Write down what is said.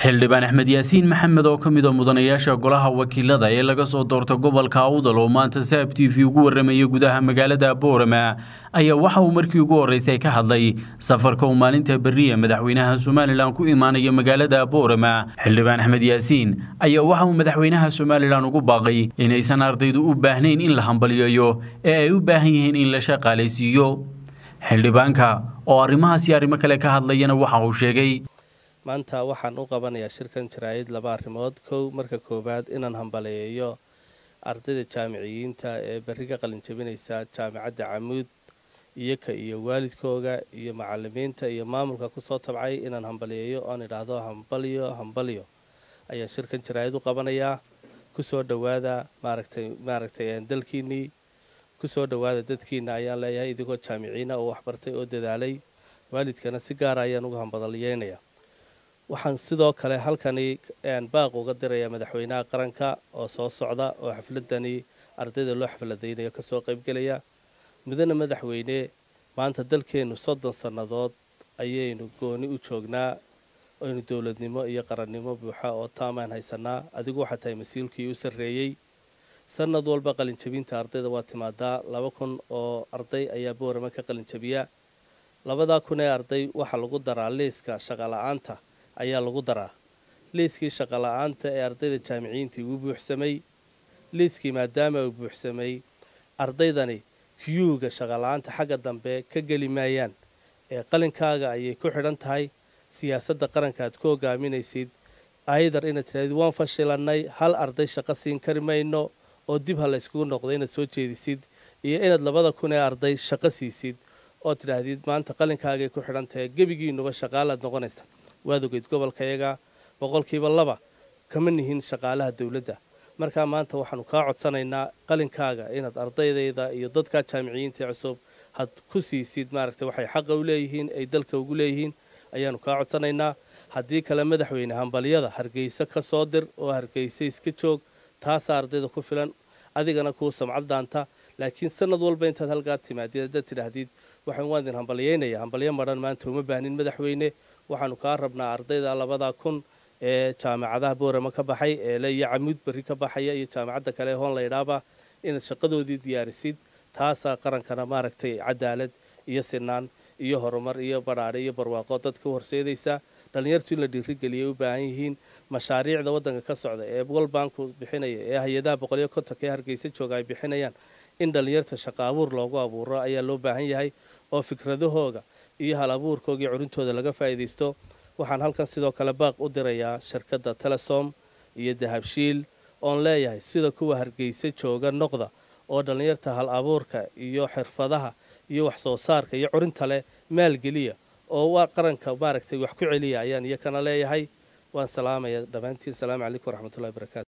xildhibaan axmed yaasiin maxamed oo ka mid a mudanayaasha golaha wakiilada ee laga soo doorta gobolka awdal oo maanta saab t v ugu warramaya gudaha magaalada boorama ayaa waxa uu markii ugu horreysay ka hadlay safarka uu maalinta berriya madaxweynaha somalilan ku imaanaya magaalada boorama xildhibaan axmed yaasiin ayaa waxa uu madaxweynaha somalilan ugu baaqay inaysan ardaydu u baahnayn in la hambaliyayo ee ay u baahan yihiin in la shaqaalaysiiyo xildhibaanka oo arrimahaasi arrimo kale ka hadlayana waxa uu sheegay maanta waxaan u qabanayaa shirkan jaraa'id laba arrimood kow marka koowaad inaan hambaleeyo ardayda jaamiciyiinta ee berri ka qalinjabinaysa jaamacadda camuud iyoka iyo waalidkooga iyo macalimiinta iyo maamulka kusoo tabcay inaan hambaliyeeyo oon idhaahdo hambalyo hambalyo ayaan shirkan jaraa'id u qabanayaa kusoo dhowaada maaragtay maaragtay dalkiinnii kusoo dhowaada dadkiina ayaan leeyahay idigoo jaamiciina oo waxbartay oo dadaalay waalidkana si gaara ayaan uga hambaliyeynayaa waxaan sidoo kale halkani baaq uga dirayaa madaxweynaha qaranka oo soo socda oo xafladani ardayda loo xafladaynayo kasoo qaybgelaya mudane madaxweyne maanta dalkeennu soddon sannadood ayaynu gooni u joognaa aynu dowladnimo iyo qarannimo buuxa oo taamaan haysanaa adigu waxaa tahay masiilkii u sarreeyey sanad walba qalinjabinta ardayda waa timaadaa laba kun oo arday ayaa boorama ka qalinjabiya labadaa kun ee arday waxaa lagu daraa liiska shaqala-aanta ayaa lagu daraa liiskii shaqala-aanta ee ardayda jaamiciyiintii wuu buuxsamay liiskii maadaama uu buuxsamay ardaydani kiyuuga shaqala-aanta xagga dambe ka geli maayaan ee qalinkaaga ayay ku xidhan tahay siyaasadda qaranka aad ku hogaaminaysid aydar inaad tirahdid waan fashilannay hal arday shaqo siin kari mayno oo dib ha layskugu noqdo inaad soo jeedisid iyo inaad labada kun ee arday shaqo siisid oo tidhaahdid maanta qalinkaagay ku xidhan tahay gebigiinuba shaqaalaad noqonaysa waad ogeyd gobolkayaga boqolkiiba laba kama nihin shaqaalaha dowladda markaa maanta waxaanu kaa codsanaynaa qalinkaaga inaad ardaydayda iyo dadka jaamiciyiinta cusub had ku siisid maaragtay waxay xaqa u leeyihiin ay dalka ugu leeyihiin ayaanu kaa codsanaynaa haddii kale madaxweyne hambalyada hargeysa ka soo dir oo hargeysa iska joog taasaa ardayda ku filan adigana kuu samcad dhaanta laakiin sanad walba intaad halkaa timaadid haddaad tidhaahdid waxaan waan idin hambalyeynaya hambalyo madhan maanta uma baahnin madaxweyne waxaanu kaa rabnaa ardayda labada kun ee jaamacadaha boorama ka baxay eele iyo camuud berri ka baxaya iyo jaamacadda kale hoon laydhaaba inaad shaqadoodii diyaarisid taasaa qarankana maaragtay cadaalad iyo sinaan iyo horumar iyo badhaadhe iyo barwaaqo dadka u horseedaysa dhallinyartu in la dhiirigeliyay u baahan yihiin mashaariicda waddanka ka socda ee world banku bixinaya ee hay-adaha boqoliyo kontonka ee hargeysa jooga ay bixinayaan in dhallinyarta shaqa abuur loogu abuuro ayaa loo baahan yahay oo fikradahooga iyo hal abuurkooga iyo curintooda laga faa'iidaysto waxaan halkan sidoo kale baaq u dirayaa shirkadda telesom iyo dahabshiil oon leeyahay sida kuwa hargeysa jooga noqda oo dhallinyarta hal abuurka iyo xirfadaha iyo wax soo saarka iyo curinta leh maalgeliya oo waa qaranka maaragtay wax ku celiya ayaan iyakana leeyahay waan salaamaya dhammaantiin asalaamu calaykum waraxmatullahi barakatu